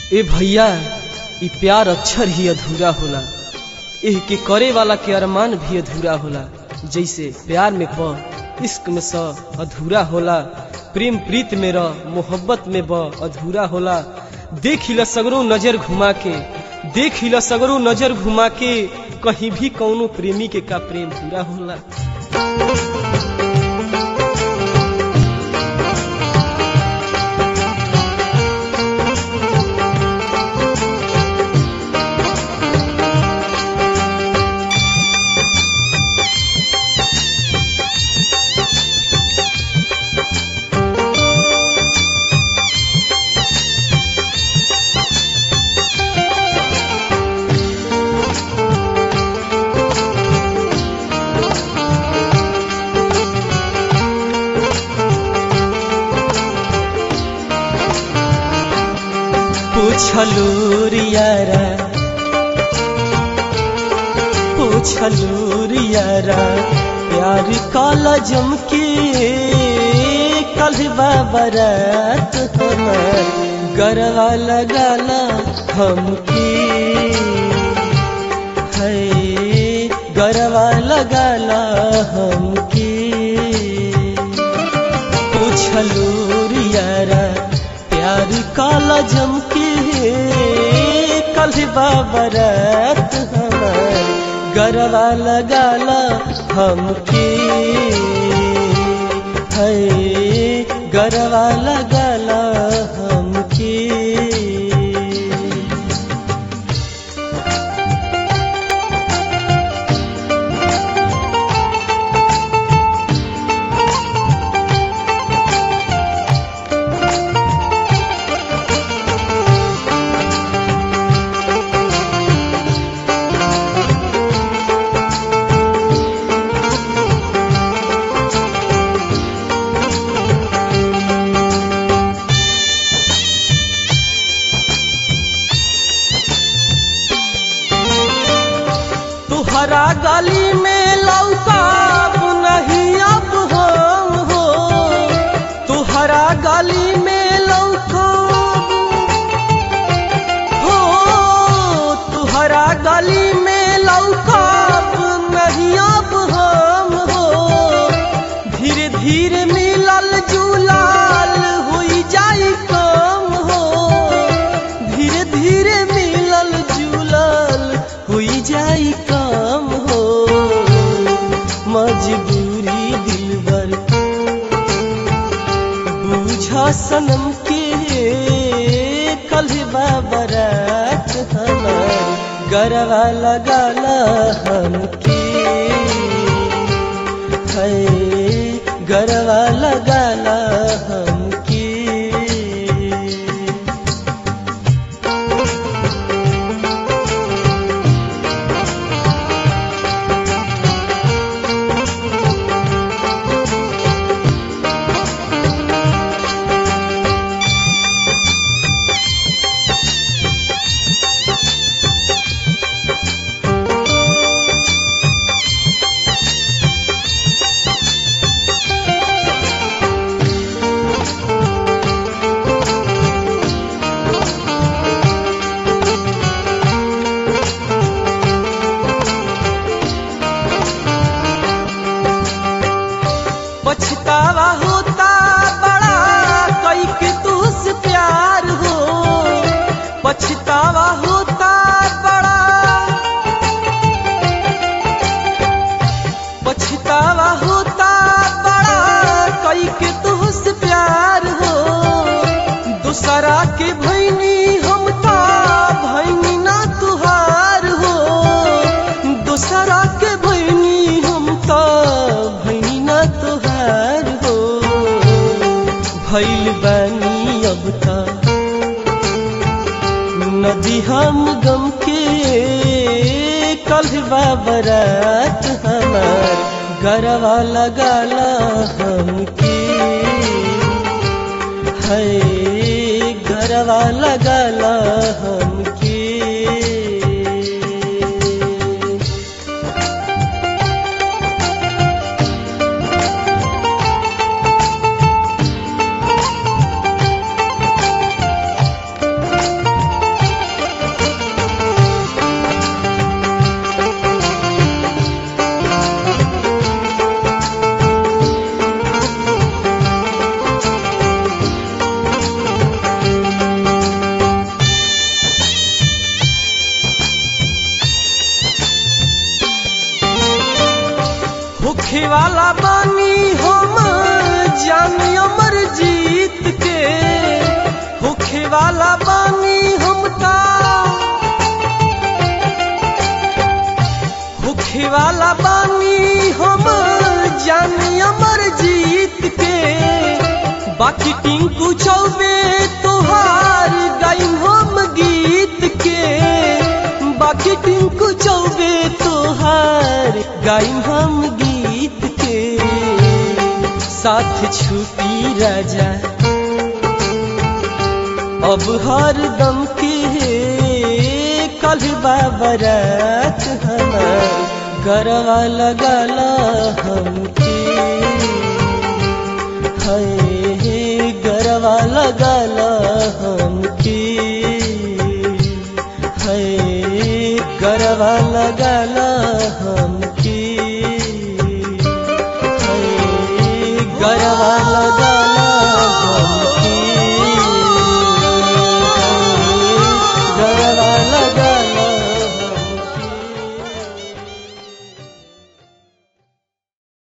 ए भैया ई प्यार अक्षर ही अधूरा होला एह के करे वाला के अरमान भी अधूरा होला जैसे प्यार में प इश्क में स अधूरा होला प्रेम प्रीत में र मोहब्बत में ब अधूरा होला देख हिला सगरो नजर घुमा के देख हिला सगरो नजर घुमा के कहीं भी कौनो प्रेमी के का प्रेम पूरा होला पूछलू रियारा पूछलू रियारा प्यार काला जम के कल बाबरात हमार गरवा लगाला हमके है गरवा लगाला हमके पूछलू रियारा प्यार काला जम के कल बाबरात हमार गरवा लगाला हमके है गरवा लगाला हमके तुहरा गली में लौका नहीं अब हम हो तुहरा गली में लौका हो तुहरा गली में लौका नहीं अब हम हो धीरे धीरे मिलल जुलाल हुई जाई कम हो धीरे धीरे मिलल जुलाल हुई जाई काम हो मजबूरी दिलबर बूझा सनम के कल बाबरात हमार गरवा लगाला हमके है गरवा लगाला हमके पछतावा होता बड़ा कई के तुझसे प्यार हो पछतावा होता बड़ा पछतावा होता बड़ा कई के तुझसे प्यार हो दूसरा के भैनी हम ता भैनी ना तुहार हो दूसरा के भैनी हम ता भैनी ना तुहार हो भैल बानी अब ता नदी हम गम के कल बाबरात हमार गरवा लगाला हमके है गरवा लगाला हमके वाला बानी हमका होखे वाला बानी हम जानी अमर जीत के बाकी टिंकू चौबे तोहार गाइम हम गीत के बाकी टिंकू चौबे तोहार गाइम हम गीत के साथ छुपी राजा अब हर दम के कल बाबरात हमार गरवा लगला हमके है गरवा लगला हमके है गरवा लगला हमके है गरवा लगा